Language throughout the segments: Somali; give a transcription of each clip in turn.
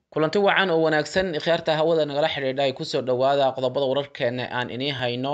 kulanti wacan oo wanaagsan khiyaarta hawada nagala xidhiidha ay kusoo dhawaada qodobada wararkeena aan inii hayno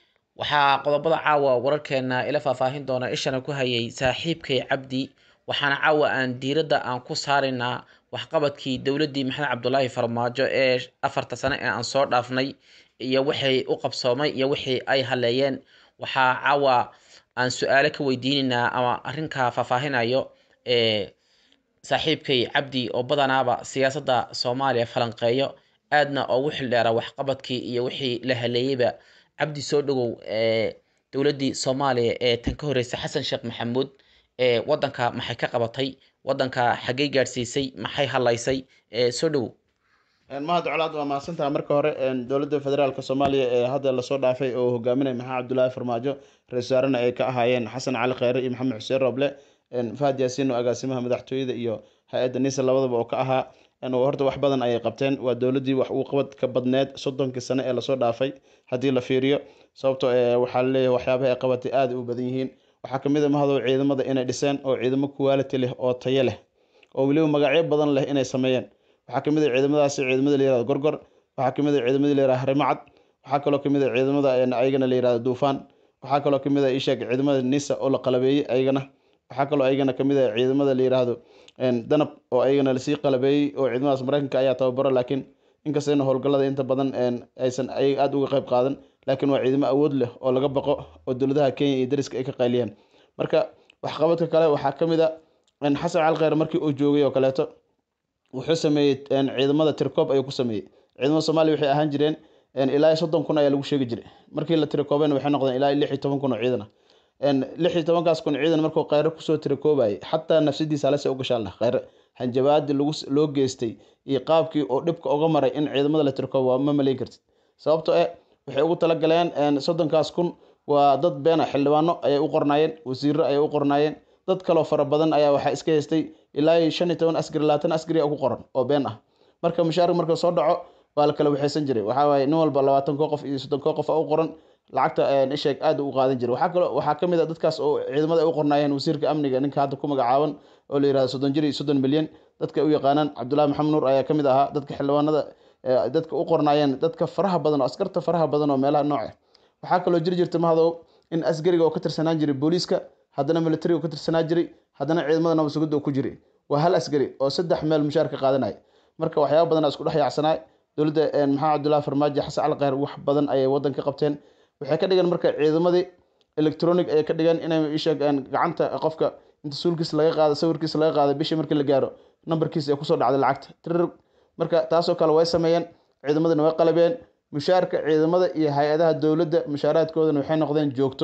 waxaa qodobada caawa wararkeena ila faahfaahin doona ishana ku hayay saaxiibkay cabdi waxaana caawa aan diiradda aan ku saaraynaa waxqabadkii dowladdii maxamed cabdulaahi farmaajo ee afarta sane ee aan soo dhaafnay iyo wixii u qabsoomay iyo wixii ay haleeyeen waxaa caawa aan su-aalo ka weydiinaynaa ama arrinkaa faahfaahinayo ee saaxiibkay cabdi oo badanaaba siyaasadda soomaaliya falanqeeyo aadna ugu xildheera waxqabadkii iyo wixii la haleeyeyba cabdi soo dhawow ee dowladdii soomaaliya ee tan ka horreysay xasan sheekh maxamuud ee waddanka maxay ka qabatay waddanka xaggey gaadhsiisay maxay halaysay ee soo dhawow mahad colaad waa mahadsantaha marka hore dowladda federaalk soomaaliya ee hadda lasoo dhaafay oo hogaaminaya maxamed cabdulaahi farmaajo ra-isul wasaarena ay ka ahaayeen xasan cali kheyre iyo maxamed xuseen roble fahad yaasiin oo agaasimaha madaxtooyada iyo hay-adda nisa labadaba oo ka ahaa horta wax badan ayay qabteen waa dowladdii wax uu qabad ka badneed soddonkii sane ee lasoo dhaafay haddii la fiiriyo sababto waxaa laleeyahay waxyaabaha ay qabatay aada u badan yihiin waxaa kamid a mahadow ciidamada inay dhiseen oo ciidamo quality leh oo tayo leh oo weliba magacyo badan leh inay sameeyeen waxaa kamid a ciidamadaasi ciidamada la yirahdo gorgor waxaa kamid a ciidamada la yirahdo harimacad waxaa kaloo kamid a ciidamada ayagana la yirahdo duufaan waxaa kaloo kamid a isheeg ciidamada nisa oo la qalabeeyey ayagana waxaa kaloo ayagana kamid a ciidamada la yiraahdo danab oo ayagana lasii qalabeeyey oo ciidamadaas mareykanka ayaa tababaro laakiin inkastayna howlgallada inta badan aysan ayaga aada uga qayb qaadan laakiin waa ciidamo awood leh oo laga baqo oo dowladaha kenya iyo dariska ay ka qayliyaan marka waxqabadka kale waxaa kamid a xasan cali kheyr markii uu joogay oo kaleeto wuxuu sameeyey ciidamada tirkoob ayuu ku sameeyey ciidamada soomaaliya waxay ahaan jireen ilaa soddon kun ayaa lagu sheegi jiray markii la tirikoobeen waxay noqdeen ilaa lix iyo toban kun oo ciidan ah lix iyo tobankaas kun ciidan markuu kheyre kusoo tirikoobayay xataa nafsadiisa halese u gashaan lah kheyre hanjabaadii lagu loo geystay iyo qaabkii oo dhibka uga maray in ciidamada la tirikoobo waa ma malayn kartid sababto eh waxay ugu talagaleen soddonkaas kun waa dad beena xildhibaano ayay u qornaayeen wasiiro ayay u qornaayeen dad kaloo fara badan ayaa waxaa iska haystay ilaa shan iyo toban askari labaatan askari ku qoran oo been ah marka mushaarka marka soo dhaco waa la kala waxaysan jiray waxaa waaye nin walba labaatan koo qof iyo soddon koo qof u qoran lacagta isheeg aada u qaadan jiray waxaa kaloo waxaa kamid a dadkaas oo ciidamada ay u qornaayeen wasiirka amniga ninka hadda ku magacaaban oo la yirahdo soddon jir iyo soddon milyan dadka u yaqaanaan cabdullaahi maxamed nuur ayaa kamid ahaa dadka xildhibaanada dadka u qornaayeen dadka faraha badan oo askarta faraha badan oo meelaha nooce waxaa kaloo jiri jirta mahadow in asgariga oo ka tirsanaan jiray booliiska haddana militariga ka tirsanaa jiray haddana ciidamada nabasugidda oo ku jiray waa hal asgari oo saddex meel mushaar ka qaadanaya marka waxyaaba badan isku dhex yaacsanaa dowladda maxamed cabdullahi farmaajo xasan cali kheyr wax badan ayay waddan ka qabteen waxay ka dhigeen marka ciidamadii electronic ayay ka dhigeen inay isheegaan gacanta qofka inta suulkiis laga qaado sawirkiis laga qaado bishii markii la gaaro nambarkiis ay kusoo dhacday lacagta tirir marka taasoo kale way sameeyeen ciidamadana way qalabeen mushaarka ciidamada iyo hay-adaha dowladda mushaaraadkoodana waxay noqdeen joogto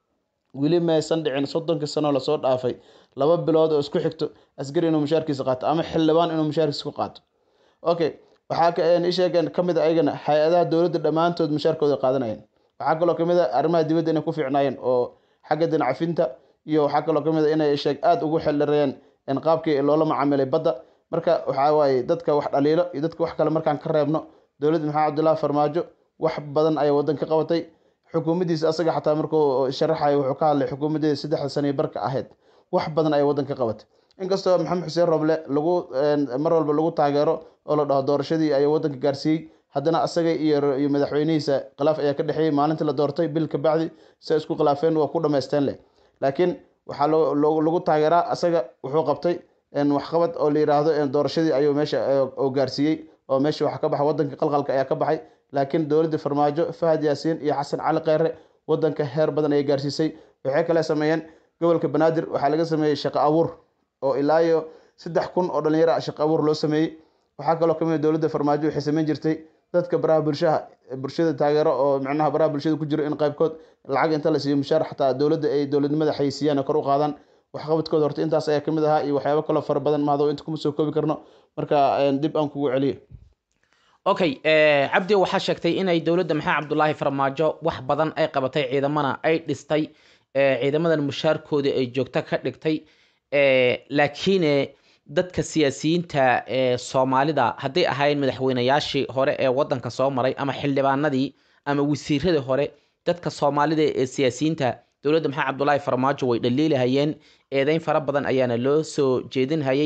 weli maysan dhicin soddonkii sanoo lasoo dhaafay laba bilood oo isku xigto askari inuu mushaarkiisa qaato ama xildhibaan inuu mushaarkiisa ku qaato okay waxaa isheegeen kamid a ayagana hay-adaha dowladda dhammaantood mushaarkooda qaadanayeen waxaa kaloo kamid a arrimaha dibadda inay ku fiicnaayeen oo xagga dinacafinta iyo waxaa kaloo kamid a inay sheeg aada ugu xildhireeyeen qaabkii loola macaamilay badda marka waxaa waaye dadka wax dhaliilo iyo dadka wax kale markaan ka reebno dowladda maxamed cabdullaahi farmaajo wax badan ayay waddan ka qabatay xukuumaddiisa asaga xataa markuu sharaxayo wuxuu ka hadlay xukuumaddeeda saddexda sane barka ahayd wax badan ayay waddan ka qabatay inkastoo maxamed xuseen roble lagu mar walba lagu taageero oo la dhaho doorashadii ayuu waddanka gaarsiiyey haddana asaga iyo iyo madaxweynihiisa khilaaf ayaa ka dhexeeyey maalintii la doortay bil ka bacdi si isku khilaafeen waa ku dhamaysteen leh laakiin waxaa lagu taageeraa asaga wuxuu qabtay waxqabad oo la yiraahdo doorashadii ayuu meesha oo gaarsiiyey oo meesha waxa ka baxay waddanka qalqalka ayaa ka baxay laakiin dowladda farmaajo fahad yaasiin iyo xasan cali kheyre waddanka heer badan ayay gaarsiisay waxay kale sameeyeen gobolka banaadir waxaa laga sameeyey shaqo abuur oo ilaa iyo saddex kun oo dhalinyaro ah shaqo abuur loo sameeyey waxaa kaloo kamid a dowladda farmaajo waxay sameyn jirtay dadka baraha bulshaha bulshada taageero oo micnaha baraha bulshada ku jiro in qaybkood lacag inta la siiyo mushaar xataa dowladda ay dowladnimada xayisiiyaan oo kor u qaadaan waxqabadkooda horta intaas ayaa kamid ahaa iyo waxyaabo kaloo fara badan mahado inta kuma soo koobi karno marka dib aan kugu celiyo okay cabdi waxaa sheegtay inay dowladda maxamed cabdulaahi farmaajo wax badan ay qabatay ciidamana ay dhistay ciidamadan mushaarkoodii ay joogto ka dhigtay laakiin dadka siyaasiyiinta ee soomaalida hadday ahaayeen madaxweynayaashii hore ee waddanka soo maray ama xildhibaanadii ama wasiiradii hore dadka soomaalida ee siyaasiyiinta dowladda maxamed cabdulaahi farmaajo way dhaliilahayeen eedeyn fara badan ayaana loo soo jeedinhayay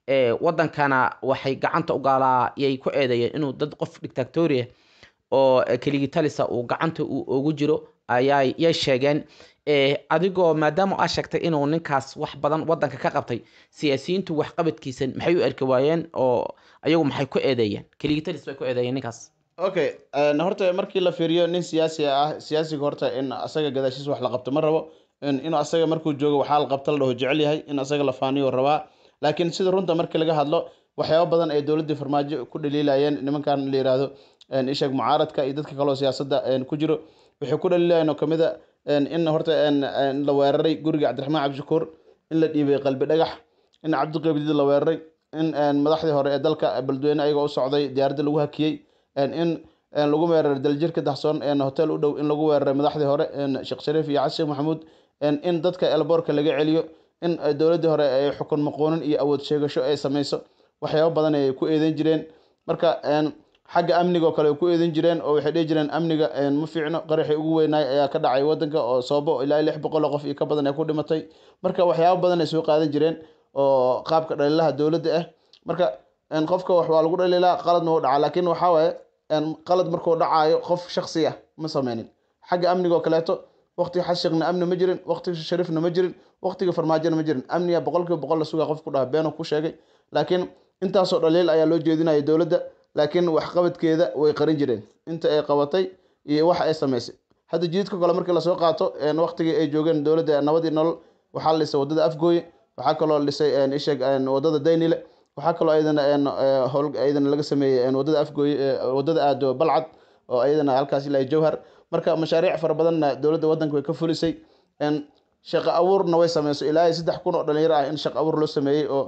wadankana waxay gacanta u gaalaa yay ku eedeeyeen inuu dad qof dictatoria oo keligii talisa uu gacanta uu ugu jiro ayay yay sheegeen adigoo maadaama aa sheegtay inuu ninkaas wax badan wadanka ka qabtay siyaasiyiintu waxqabadkiisa maxay u erki waayeen oo ayagu maxay ku eedeeyeen keligii talis bay ku eedeeyeen ninkaas okay horta markii la fiiriyo nin siyaasi ah siyaasiga horta in asaga gadaashiis wax la qabto ma rabo inuu asaga markuu joogo waxaa la qabta la dhaho jecel yahay in asaga la faaniyo rabaa laakiin sida runta markii laga hadlo waxyaaba badan ay dowladdii farmaajo ku dhaliilayeen nimankan la yihahdo isheeg mucaaradka iyo dadka kaleo siyaasadda ku jiro waxay ku dhaliilayeen oo kamid a in horta la weeraray guriga cabdiraxmaan cabdishakuur in la dhiibay qalbi dhagax in cabdiqabdid la weeraray in madaxdii hore ee dalka beledweyne ayagoo u socday diyaaradda lagu hakiyey in lagu weeraray daljirka dahsoon hotel u dhow in lagu weeraray madaxdii hore sheekh shariif iyo casi sheekh maxamuud in dadka elboorka laga celiyo in dowladdii hore ay xukun maqoonin iyo awood sheegasho ay sameyso waxyaabo badan ay ku eedeyn jireen marka xagga amniga oo kale ay ku eedeyn jireen oo waxay dhihi jireen amniga ma fiicno qaraxii ugu weynaay ayaa ka dhacay wadanka oo soobo ilaa lix boqol oo qof iyo ka badan ay ku dhimatay marka waxyaabo badan ay soo qaadan jireen oo qaabka dhaliilaha dowladda ah marka qofka wax waa lagu dhaliilaa qaladna wuu dhacaa laakiin waxaa waaye qalad markuu dhacaayo qof shaksi ah ma sameynin xagga amniga oo kaleeto waqtiga xashiqna amni ma jirin waqtiga shariifna ma jirin waqtiga farmaajona ma jirin amniga boqolkiiba boqol la sugaa qof ku dhaha beenoo ku sheegay laakiin intaasoo dhaliil ayaa loo jeedinaya dowladda laakiin waxqabadkeeda way qarin jireen inta ay qabatay iyo waxa ay samaysay hadda jididka kale markii lasoo qaato waqtigii ay joogeen dowladda nabadii nolol waxaa la dhisay wadada afgooye waxaa kaloo dhisay isheeg wadada daynile waxaa kaloo ayadana howl ayadana laga sameeyey wadada afgooye wadada aado balcad oo ayadana halkaas ilaa jawhar marka mashaariic fara badanna dowladda wadanka way ka fulisay shaqo abuurna way sameysay ilaa saddex kun oo dhalinyaro ah in shaqo abuur loo sameeyey oo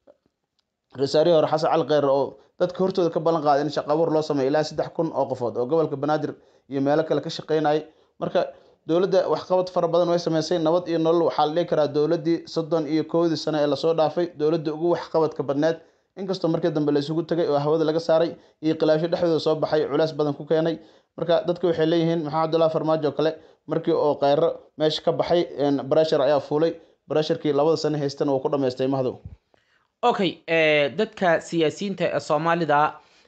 rasaarihii hore xasan cali kheyre oo dadka hortooda ka ballan qaaday in shaqo abuur loo sameeyo ilaa saddex kun oo qofood oo gobolka banaadir iyo meelo kale ka shaqeynayay marka dowladda waxqabad fara badan way sameysay nabad iyo nolol waxaa la dhihi karaa dowladdii soddon iyo kowdii sano ee lasoo dhaafay dowladda ugu waxqabadka badneed inkastoo markii dambe la isugu tegay oo hawada laga saaray iyo khilaafyo dhexdooda soo baxay culays badan ku keenay marka dadka waxay leeyihiin maxamed cabdullahi farmaajo kale markii oo kheyro meesha ka baxay breshar ayaa fuulay bresharkii labada sano haystana wuu ku dhamaystay mahdow okay dadka siyaasiyiinta ee soomaalida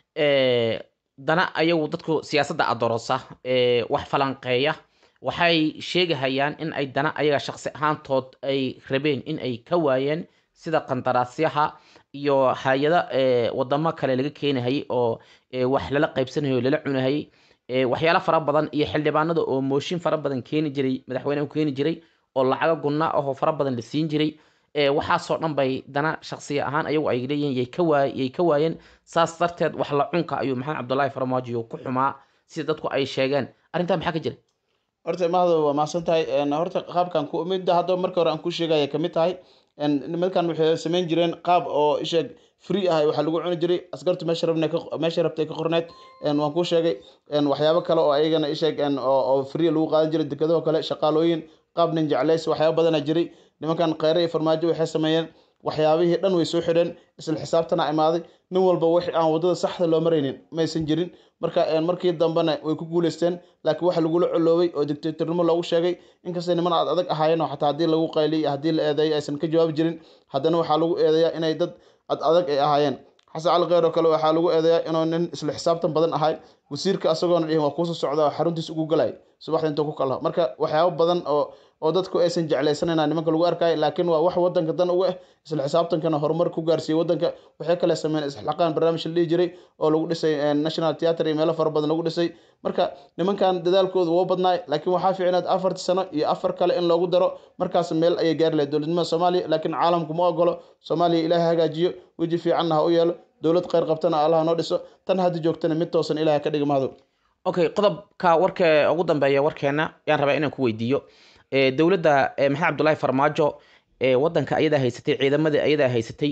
dana ayagu dadku siyaasadda adorosa wax falanqeeya waxay sheegahayaan in ay dana ayaga shaqsi ahaantood ay rabeen in ay ka waayeen sida qandaraasyaha iyo hay-ada wadamo kale laga keenahayay oo wax lala qaybsanayo o lala cunahayay waxyaalo fara badan iyo xildhibaanada oo mooshin fara badan keeni jiray madaxweyneha u keeni jiray oo lacago gunna ahoo fara badan la siin jiray waxaasoo dhan bay dana shaksiya ahaan ayagu ay leeyihiin yay ka waay yay ka waayeen saas darteed wax la cunka ayuu maxamed cabdullaahi farmaajo ku xumaa sida dadku ay sheegeen arrintaa maxaa ka jira horta mahdo waa mahadsan tahay horta qaabkan ku midda hadda marka hore aan ku sheegaya kamid tahay nimankan waxay samayn jireen qaab oo isheeg free ah waxaa lagu cuni jiray askartu meesha rabna meesha rabtay ka qorneed waan kuu sheegay waxyaabo kale oo ayagana isheeg oo free lagu qaadan jiray dekadaho kale shaqaalooyin qaab nin jeclays waxyaabo badana jiray nimankan kheyre iyo farmaajo waxay sameeyeen waxyaabihii dhan way soo xidheen isla xisaabtana imaaday nin walba wix aan wadada saxda loo maraynin maysan jirin marka markii dambena way ku guuleysteen laakiin waxa lagula coloobay oo dictatornimo loogu sheegay inkastay niman aad adag ahaayeen oo xataa haddii lagu qayliy haddii la eedeeyo aysan ka jawaabi jirin haddana waxaa lagu eedeeyaa inay dad ad adag ay ahaayeen xasan cali kheyr oo kale waxaa lagu eedeeyaa inuu nin isla xisaabtan badan ahay wasiirka asagoona dhihin waa kuusoo socda xaruntiis ugu galay subaxda intuu ku kalaho marka waxyaabo badan oo oo dadku aysan jeclaysanayna nimanka lagu arkayo laakiin waa wax wadanka dan uga ah isla xisaabtankana horumar ku gaarsiiyey wadanka waxay kale sameeyeen isxilaqaan barnaamij la dhihi jiray oo lagu dhisay national theatre iyo meelo fara badan lagu dhisay marka nimankan dadaalkooda woo badnaay laakiin waxaa fiicnaad afarti sano iyo afar kale in loogu daro markaas meel ayay gaari lahayd dowladnimada soomaaliya laakiin caalamku ma ogolo soomaaliya ilaahay hagaajiyo weji fiicanna ha u yeelo dowlad kheyr qabtana allaha noo dhiso tan hadda joogtana mid toosan ilahay ka dhiga mahdow okay qodobka warka ugu dambeeya warkeena yaan rabaa inaan ku weydiiyo dowladda maxamed cabdullaahi farmaajo wadanka ayadaa haysatay ciidamadii ayadaa haysatay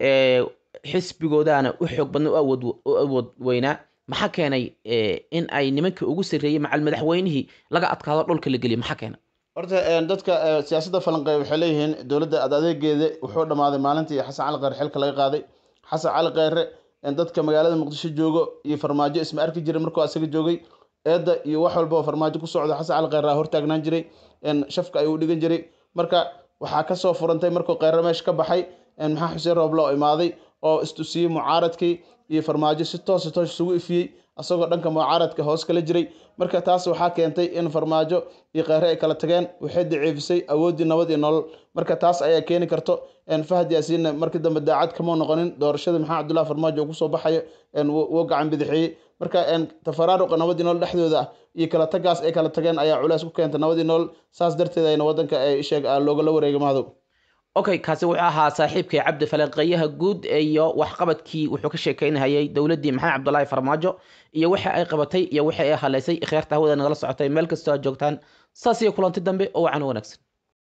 xisbigoodaana u xoog badna u awood weynaa maxaa keenay in ay nimankii ugu sarreeyey macal madaxweynihii laga adkaado dhulka la geliyo maxaa keenay horta dadka siyaasadda falanqeey waxay leeyihiin dowladda ad adeegeeda wuxuu dhammaaday maalintii xasan cali kheyre xilka laga qaaday xasan cali kheyre dadka magaalada muqdisho joogo iyo farmaajo isma arki jiray markuu asaga joogay eedda iyo wax walba oo farmaajo ku socda xasan cali kheyre hortaagnaan jiray shafka ayuu dhigan jiray marka waxaa kasoo furantay markuu kheyre meesha ka baxay maxaa xuseen rooble oo imaaday oo istusiyey mucaaradkii iyo farmaajo si toos toos isugu ifiyey asagoo dhanka mucaaradka hoos kala jiray marka taas waxaa keentay in farmaajo iyo kheyre ay kala tageen waxay daciifisay awooddii nabad iyo nolol marka taas ayaa keeni karto fahad yaasiinna markii dambe daacad kama noqonin doorashada maxamed cabdullahi farmaajo uu kusoo baxayo wuu gacan bidixeeyey marka tafaraaruqa nabadii nolol dhexdooda ah iyo kala tagaas ay kala tageen ayaa culays ku keenta nabadii nolol saas darteed ayna wadanka sheeg loogala wareegay mahadow okay kaasi wuxuu ahaa saaxiibkay cabdi falaqeeyaha guud iyo waxqabadkii wuxuu ka sheekeynahayay dowladdii maxamed cabdullaahi farmaajo iyo waxa ay qabatay iyo waxa ay haleysay ikhyaarta hawada nagala socotay meel kastoo aad joogtaan saas iyo kulanti dambe oo wacan wanaagsan